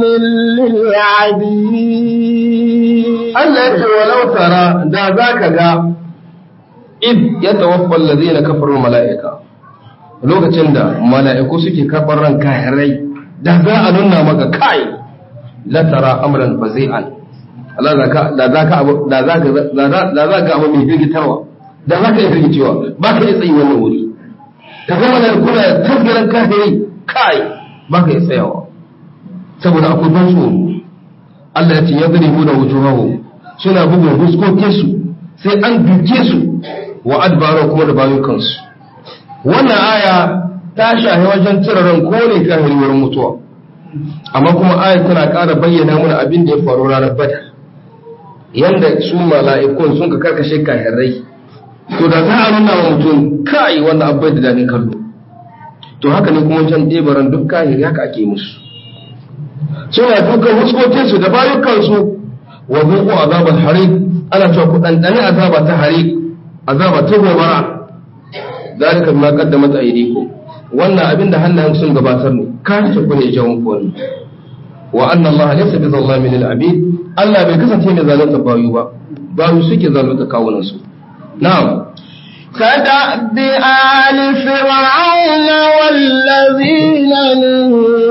للعبيد Allah ya ce walau tara da za ka ga id ya tawaffa allazina kafaru mala'ika lokacin da mala'iku suke karɓar ran kahirai da za a nuna maka kai la tara amran fazi'an Allah da ka da za ka abu da za ka da za ka abu mai firgitarwa da za ka yi firgicewa ba ka yi tsayi wannan wuri ka ga mala'iku na tasgaran kahirai kai ba ka yi tsayawa saboda akwai ban tsoro Allah ya ce ya zane mu da wujuhahu suna bugun fuskokinsu sai an duke su wa adbara kuma da bayan kansu wannan aya ta shahi wajen ran ko ne kan wurin mutuwa amma kuma aya tana ƙara bayyana mana abin da ya faru ranar badar yanda su mala'ikun sun ka karkashe kahirai to da za a nuna wa mutum kai wannan abai da daɗin kallo to haka ne kuma can ɗebaran duk kahiri haka ake musu suna dukan huskokinsu da bayukansu wa zuku azabar harik ana cewa ku ɗanɗani azaba ta harik azaba ta gobara zalika bima qaddamat aydikum wannan abin da hannayen sun gabatar ne kan ta ku ne jawon ku wannan wa anna Allah laysa bi zallamin lil abid Allah bai kasance mai zalunta bayu ba bayu suke zalunta kawunan su na'am كدأب آل فرعون والذين من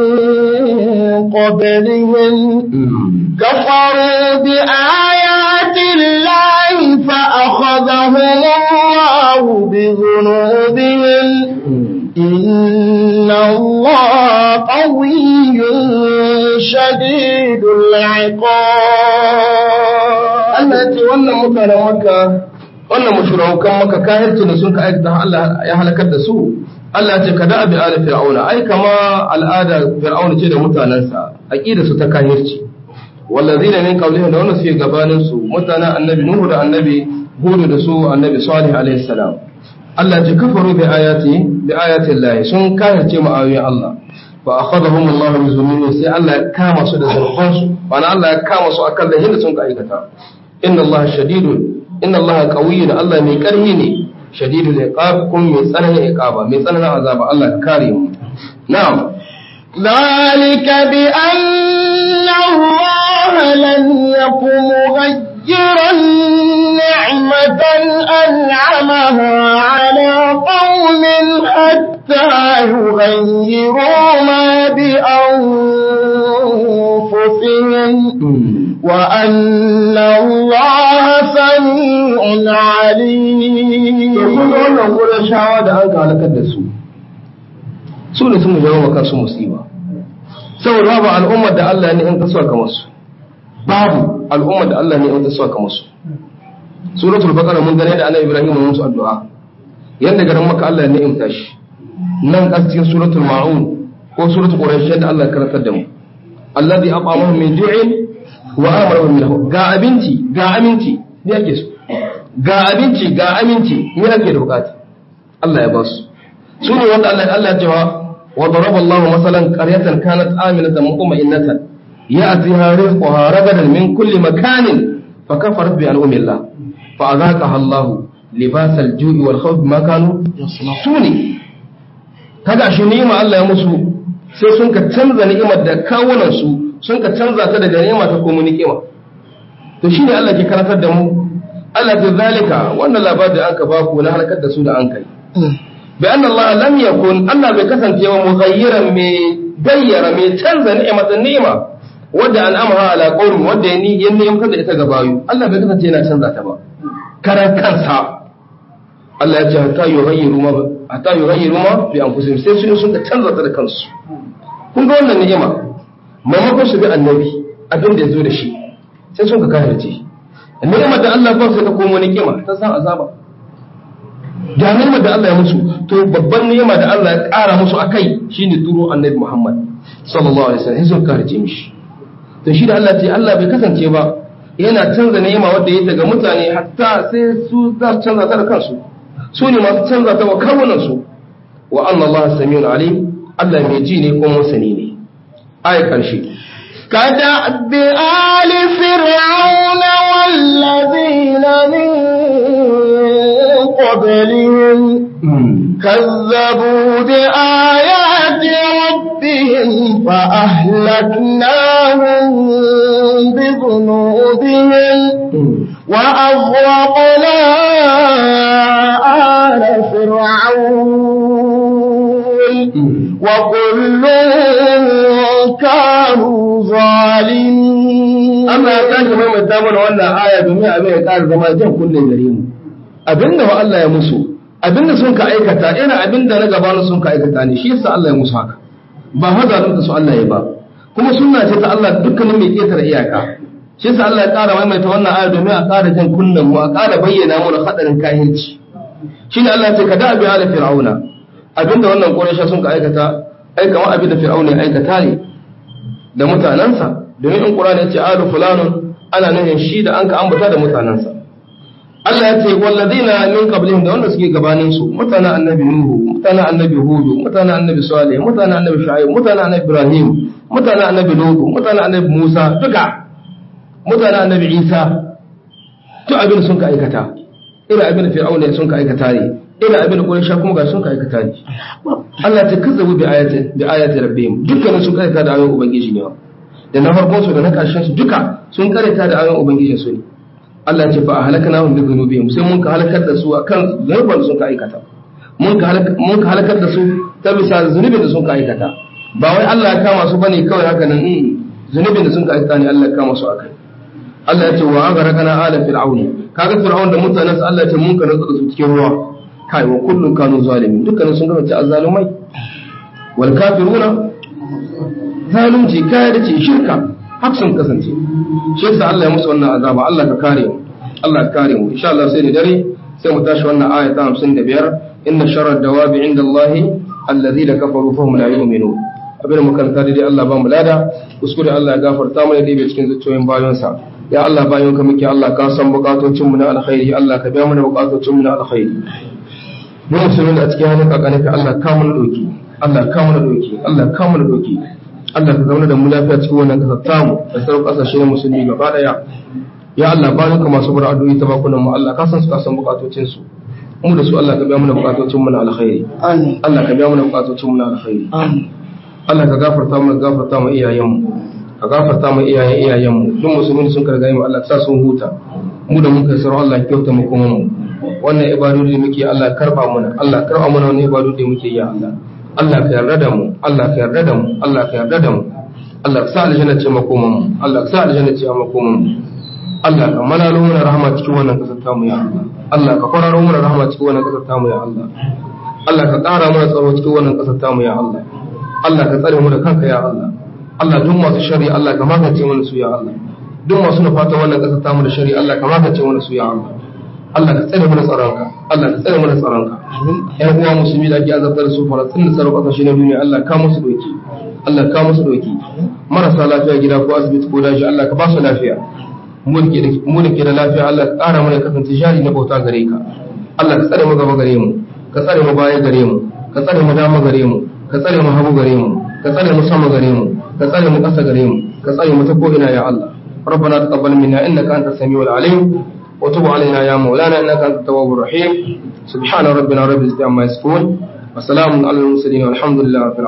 قبلهم كفروا بآيات الله فأخذهم الله بذنوبهم إن الله قوي شديد العقاب Allah ya ce wannan mutanen maka wannan mushrikan maka kahirci da sun ka aikata Allah ya halakar da su Allah ya ce kada abi ala fir'auna ai kama al'ada fir'auna ce da mutanansa aqida su ta kahirci wallazina min qawlihim da wannan suke gabanin su mutanen annabi nuhu da annabi hudu da su annabi salih alaihi salam Allah ya ce kafaru bi ayati bi ayati Allah sun kahirce mu ayoyin Allah fa akhadhahum Allah bi dhunubihim sai Allah ya kama su da zurfansu bana Allah ya kama su akan lahin da sun ka aikata inna Allah shadidun inna Allah qawiyyun Allah mai karhi ne shadidul iqab kun mai tsananin iqaba mai tsananin azaba Allah ka kare mu na'am ذلك بأن الله لم يكن مغيرا نعمة أنعمها على قوم حتى يغيروا ما بأنفسهم وأن الله سميع عليم wannan gurin shawa da an halakar da su su ne sun jawo wa kansu musiba saboda babu al'ummar da Allah ne in ta suka masu babu al'ummar da Allah ne in ta suka masu suratul baqara mun gane da annabi Ibrahim mun musu addu'a yanda garin maka Allah ne in tashi nan cikin suratul ma'un ko suratul quraish da Allah ya karantar da mu alladhi aqamahu min ju'in wa amara min ga abinci ga aminci ne yake so ga abinci ga aminci me ake da bukata Allah ya ba su su ne wanda Allah Allah ya cewa wa daraba Allahu masalan qaryatan kanat aminatan mutma'innatan ya'tiha rizquha ragadan min kulli makanin fa kafarat bi an'ami Allah fa azaqaha Allah libas al-ju'i wal khawf ma kanu suni kaga shi ni'ima Allah ya musu sai sun ka canza ni'imar da kawunan su sun ka canza ta daga ni'ima ta komo ni'ima to shine Allah ke karantar da mu Allah ta zalika wannan labarin da aka ba ku na halakar da su da an kai bi anna Allah lam yakun Allah bai kasance wa mughayyiran mai gayyara mai canza ni'imatan ni'ima wadda an'amaha ala qawmi wadda ya ni ya ni'imtar da ita ga bayu Allah bai kasance yana canza ta ba karan kansa Allah ya ce hatta yughayyiru ma hatta yughayyiru ma bi anfusihim sai su sun ka canza ta da kansu kun ga wannan ni'ima maimakon su bi annabi abin da ya zo da shi sai sun ka kafirce ni'imar da Allah ba sai ta komo ni'ima ta san azaba da ni'imar da Allah ya musu to babban ni'ima da Allah ya ƙara musu akai shine turo annabi Muhammad sallallahu alaihi wasallam sun kafirce mishi to shi da Allah ce Allah bai kasance ba yana canza ni'ima wanda ya daga mutane hatta sai su za su canza ta da kansu su ne masu canza ta wa kawunan su wa anna Allah samiyun alim Allah mai ji ne ko masani ne ayi karshe كدأب آل فرعون والذين من قبلهم كذبوا بآيات ربهم فأهلكناهم بذنوبهم وأغرقنا آل فرعون وكل كانوا ظالمين Allah ya tashi maimaita mana wannan aya domin abin ya ƙara zama jan kunne gare mu abinda wa Allah ya musu abinda sun ka aikata ina abinda na gabanin sun ka aikata ne shi yasa Allah ya musu haka ba hazalin da su Allah ya ba kuma sunna ce ta Allah dukkanin mai ƙetare iyaka shi yasa Allah ya ƙara maimaita wannan aya domin a ƙara jan kunnen mu a ƙara bayyana mana hadarin kahinci shine Allah ya ce ka da bi ala fir'auna abinda wannan Quraysh sun ka aikata ai kamar abinda fir'auna ya aikata ne da mutanansa domin in Qur'ani ya ce alu fulanun ana nufin shi da an ka ambata da mutanansa Allah ya ce walladina min qablihim da wanda suke gabanin su mutanen annabi nuhu mutanen annabi hudu mutanen annabi salih mutanen annabi shu'aib mutanen annabi ibrahim mutanen annabi lut mutanen annabi musa duka mutanen annabi isa to abin sun ka aikata irin abin da fir'auna sun ka aikata ne irin abin da quraysha kuma ga sun ka aikata ne Allah ta kazzabu bi ayati bi ayati rabbihim dukkanin sun karanta da ayoyin ubangiji ne da na farkon su da na karshen su duka sun karanta da ayoyin ubangijin su ne Allah ce fa halakana hum bi dhunubihim sai mun ka halakar da su akan zunuban da sun ka aikata mun ka mun ka halakar da su ta bisa zunubin da sun ka aikata ba wai Allah ya kama su bane kawai haka nan zunubin da sun ka aikata ne Allah ya kama su akai Allah ya ce wa agharaqana ala fir'aun kaga fir'aun da mutanen sa Allah ya ce mun ka nutsa su cikin ruwa kai wa kullun kanu zalimin dukkanin sun gaba ta azzalumai wal kafiruna zalunci kai da ce shirka haka sun kasance shi yasa Allah ya musu wannan azaba Allah ka kare mu Allah ka kare mu insha Allah sai da dare sai mu tashi wannan aya ta 55 inna sharra dawabi inda Allah alladhina kafaru fa hum la yu'minun abin mu kan tare dai Allah ba mu lada kuskure Allah ya gafarta mana da cikin zuciyoyin bayansa ya Allah bayan ka muke Allah ka san bukatocin mu na alkhairi Allah ka biya mana bukatocin mu na alkhairi mu musulmi a cikin hannun kakanka Allah ka mu doki Allah ka mu doki Allah ka mu doki Allah ka zauna da mu lafiya cikin wannan kasar tamu da sauran kasashe na musulmi gaba daya ya Allah bayan ka masu bar addu'o'i ta bakunan mu Allah ka san su ka san bukatocin su mu da su Allah ka biya mana bukatocin mu na alkhairi Allah ka biya mana bukatocin mu na alkhairi Allah ka gafarta mu gafarta mu iyayen mu ka gafarta mu iyayen iyayen mu duk musulmi sun karga mu Allah ka sa sun huta mu da mun kai sarau Allah kyauta mu kuma mu wannan ibadodi muke Allah karba mana Allah karba mana wannan ibadodi muke ya Allah Allah ka yarda da mu Allah ka yarda da mu Allah ka yarda da mu Allah ka sa aljanna ce makoman mu Allah ka sa aljanna ce makoman mu Allah ka manalo mana rahama cikin wannan kasar ta mu ya Allah Allah ka kwararo mana rahama cikin wannan kasar ta mu ya Allah Allah ka ƙara mana tsaro cikin wannan kasar ta mu ya Allah Allah ka tsare mu da kanka ya Allah Allah duk masu shari Allah ka magance mana su ya Allah duk masu nufata wannan kasar ta mu da shari Allah ka magance mana su ya Allah Allah ka tsare mana tsaronka Allah ka tsare mana tsaronka ƴan uwa musulmi da ake azabtar su falastin da sauran ƙasashe na duniya Allah ka musu doki Allah ka musu doki marasa lafiya gida ko asibiti ko daji Allah ka ba su lafiya mu da ke da lafiya Allah ka ƙara mana kasance jari na bauta gare ka Allah ka tsare mu gaba gare mu ka tsare mu baya gare mu ka tsare mu dama gare mu ka tsare mu hagu gare mu ka tsare mu sama gare mu ka tsare mu ƙasa gare mu ka tsare mu ta ko ina ya Allah ربنا تقبل منا انك انت السميع العليم وتب علينا يا مولانا انك انت التواب الرحيم سبحان ربنا رب العزه عما يصفون وسلام على المرسلين والحمد لله رب العالمين